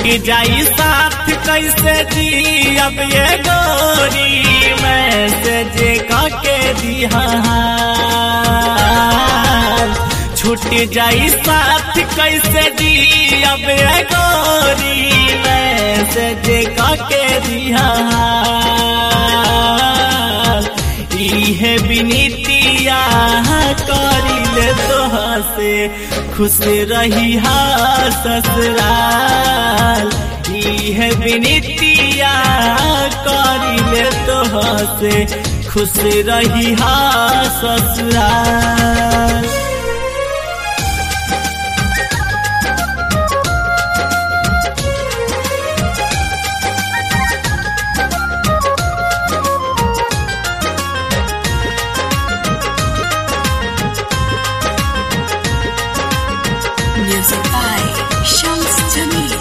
जाई साथ कैसे जी अब ये गोरी मैसेज काके दिया छूट जाई साथ कैसे जी अब ये गोरी मैसेज काके दिया इहे बिनीतिया करिले तोहा से खुश रही हा ससुराल इहे बिनीतिया करिले तोहा से खुश रही हा ससुराल Music by Shams Jamil.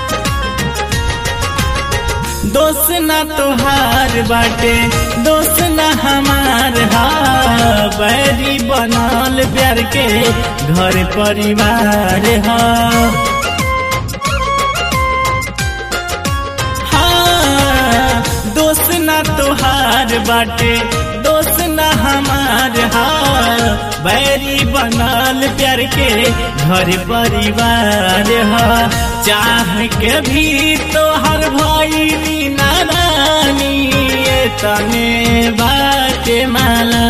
दोस्त ना तोहार बाटे दोस्त ना हमार हा बैरी बनल प्यार के घर परिवार हा हाँ, दोस्त ना तोहार बाटे दोस्त ना हमार हा बैरी बनल प्यार के घर परिवार हा चाह के भी तोहर भाई नारानी ये तने बाटे माला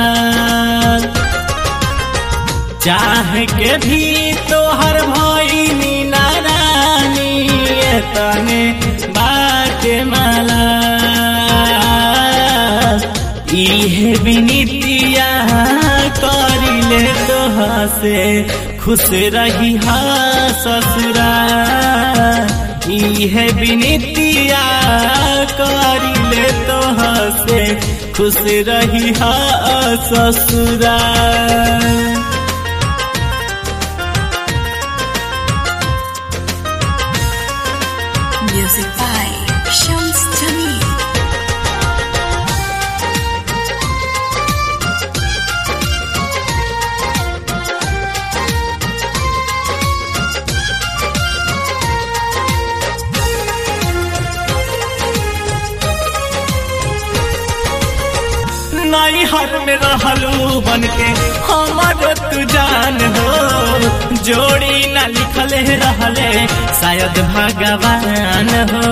चाह के भी तोहर भाई नारानी ये तने बाटे माला इहे बिनीतिया करिले तोहा से खुश रही हा ससुरा इहे बिनीतिया करिले तोहा से खुश रही हा ससुरा Music by Shams Jamil. नाई हर में रहलू बन के हमार तू जान हो जोड़ी ना लिखल रहले शायद भगवान हो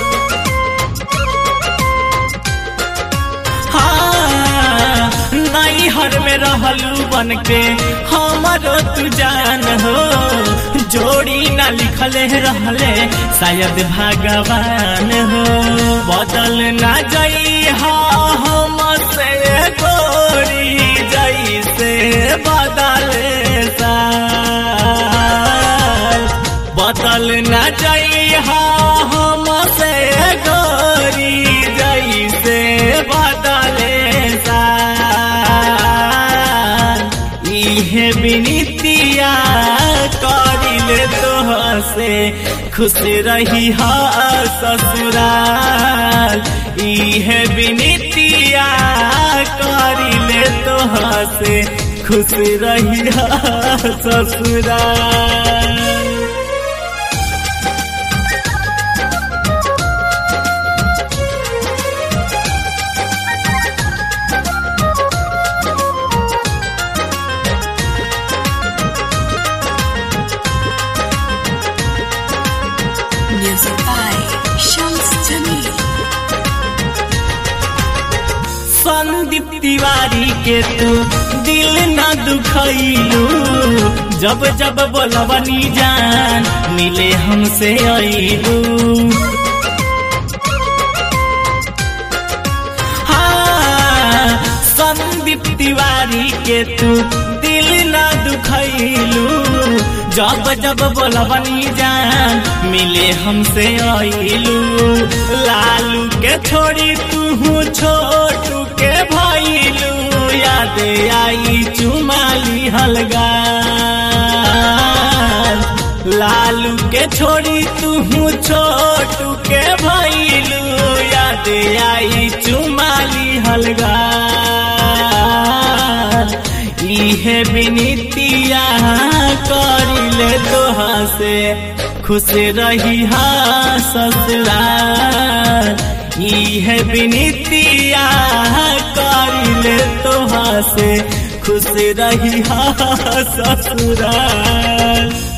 हाँ, नाई हर में रहलू बन के हमार तू जान हो जोड़ी ना लिखल रहले शायद भगवान हो बदल ना जाई हा हम से गोरी जैसे बदले साल बदल न जइहा हम से गोरी जैसे बदले साल इहे बिनीतिया करिले तोह से खुश रही हा ससुराल इहे बिनीतिया करिले तोह से खुश रही हा ससुराल Music by Shams Jamil. Sandeep Tiwari के तू दिल न दुखैलू जब जब बोलबनी जान मिले हमसे अइलू हाँ, संदीप तिवारी के तू दिल न दुखैलू जब जब बोलबनी जान मिले हमसे अइलू लालू के छोड़ी तू छोटू के भइलू याद आई चुमाली हलगा लालू के छोड़ी तू छोटू के भइलू याद आई चुमाली हलगा इहे बिनीतिया करिले तोहा से खुश रही हा ससुराल ई है विनीतिया करिले तोहा से खुश रही हा ससुराल